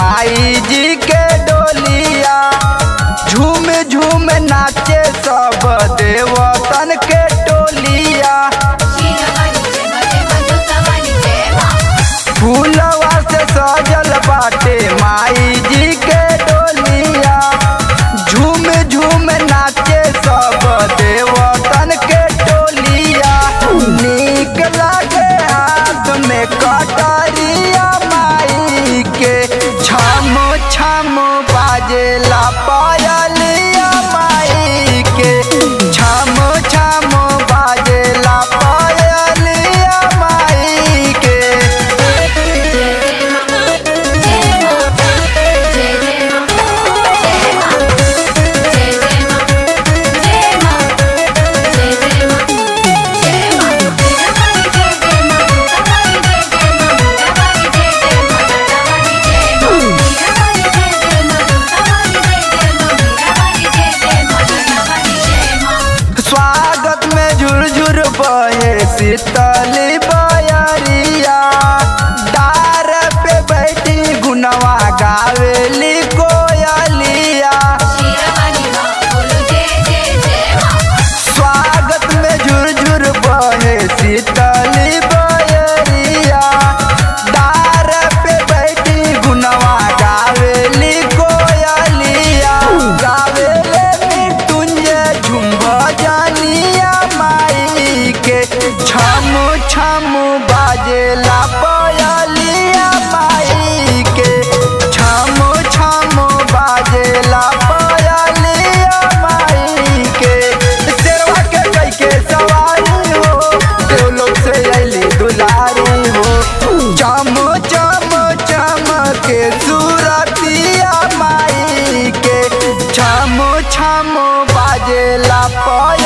माई जी के डोलिया झूम झूम नाचे सब देवतन के टोलिया फूलवा से सजल बाटे माई जी के डोलिया झूम झूम नाचे सब देवतन के टोलिया नीक लागे हाथ में कटरिया माई के छम छम बाजेला पायलिया माई के छम छम बाजेला पायलिया माई के स्वागत में झुरझुर बहे शीतली बयरिया डार पे बैठी गुनवा गावेली कोयलिया स्वागत में झुरझुर बहे शीतली बयरिया डार पे बैठी गुनवा गावेली कोयलिया गावेले मृत्युंजय झुम्भ जानिया माई के छम छम बाजेला पयलिया माई के छम छम बाजेला पयलिया माई के शेरवा के कई के सवारी हो देव लोग से अली दुलारी हो चम चम चम के सूरतिया माई के छम छम बाजेला पय